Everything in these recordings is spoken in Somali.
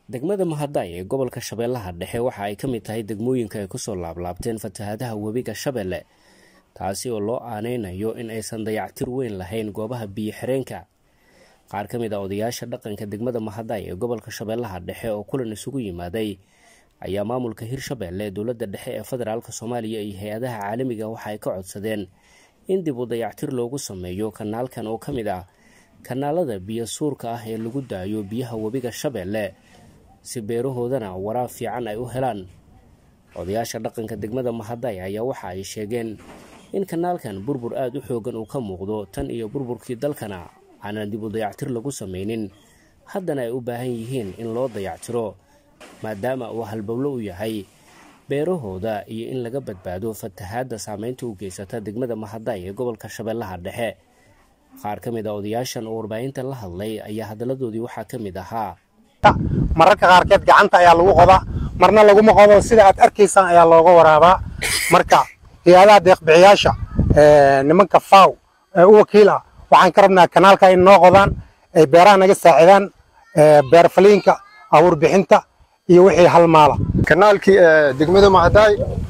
degmada mahadai ee gobolka shabeellaha dhexe waxa ay ka mid tahay degmooyinka ay kusoo laablaabteen fatahaadaha webiga shabeelle taasi oo loo aaneynayo in aysan dayactir weyn lahayn goobaha biyo xireenka qaar ka mid a odayaasha dhaqanka degmada mahaday ee gobolka shabeellaha dhexe oo kulan isugu yimaaday ayaa maamulka hirshabeelle dowladda dhexe ee federaalk soomaaliya iyo hay-adaha caalamiga waxa ay ka codsadeen in dib u dayactir loogu sameeyo kanaalkan oo ka mid ah kanaalada biyo suurka ah ee lagu daayo biyaha webiga shabeelle si beerahoodana waraab fiican ay u helaan odayaasha dhaqanka degmada mahaday ayaa waxa ay sheegeen in kanaalkan burbur aada u xoogan uu ka muuqdo tan iyo burburkii dalkana aanan dib u dayactir lagu sameynin haddana ay u baahan yihiin in loo dayactiro maadaama uu halbowlo u yahay beerahooda iyo in laga badbaado fatahaadda saameynta u geysata degmada mahaday ee gobolka shabeellaha dhexe qaar ka mid a odayaashan oo warbaahinta la hadlay ayaa hadalladoodii waxaa ka mid ahaa mararka qaarkeed gacanta ayaa lagu qodaa marna laguma qodo sida aad arkaysaan ayaa looga waraabaa marka hay-adaha deeqbixiyaasha nimanka faw ee u wakiil ah waxaan ka rabnaa kanaalka in noo qodaan ay beeraha naga saacidaan beer faliinka abuur bixinta iyo wixii halmaala kanaalkii degmada mahadaay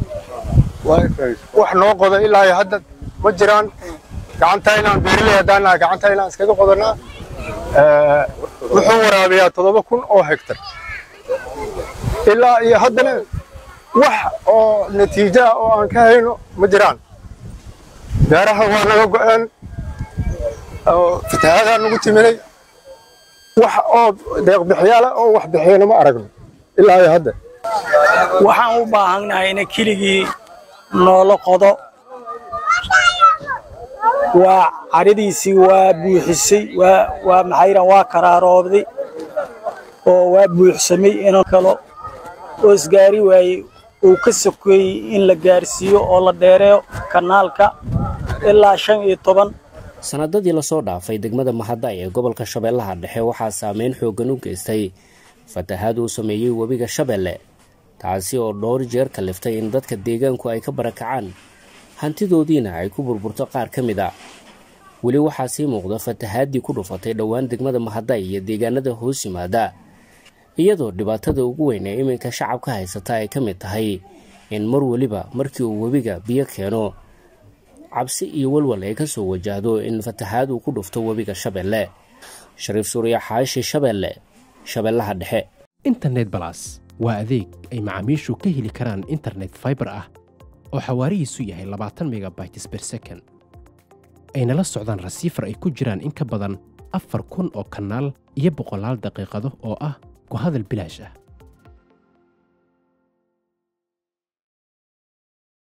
wax noo qoda ilaa hadda ma jiraan gacanta inaan beeraley haddaan nahay gacanta inaan iskaga qodanaa wuxuu waraabiyaa toddoba kun oo hektar ilaa iyo haddana wax oo natiijo ah oo aan ka hayno ma jiraan beeraha waa naga go'een fatahaadaan nagu timinay wax oo deeqbixiyaala oo wax bixiyana ma aragno ilaa iyo hadda waxaan u baahannahay ina keligii noola qodo waa cadhadiisii waa buuxisay waa maxayran waa karaaroobday oo waa buuxsamay inoo kalo oo isgaari waayey uu ka sokeeyey in la gaarsiiyo oo la dheereeyo kanaalka ilaa shan iyo toban sanadadii lasoo dhaafay degmada mahaday ee gobolka shabeellaha dhexe waxaa saameyn xooggan u geystay fatahaad uu sameeyey webiga shabeelle taasi oo dhowr jeer kaliftay in dadka deegaanku ay ka barakacaan hantidoodiina ay ku burburto qaar ka mid a weli waxaa sii muuqda fatahaaddii ku dhufatay dhowaan degmada mahaday iyo deegaanada hoos yimaada iyadoo dhibaatada ugu weyn ee iminka shacabka haysata ay ka mid tahay in mar weliba markii uu webiga biyo keeno cabsi iyo walwal ay ka soo wajahdo in fatahaad uu ku dhufto webiga shabeelle shariif suuriya xaashi shabeelle shabeellaha dhexe internet balas waa adeeg ay macaamiishu ka heli karaan internet faibar ah oo xawaarihiisu yahay labaatan megabytes ber second ayna la socdaan rasiifar ay ku jiraan in ka badan afar kun oo kanaal iyo boqolaal daqiiqado oo ah ku hadal bilaash ah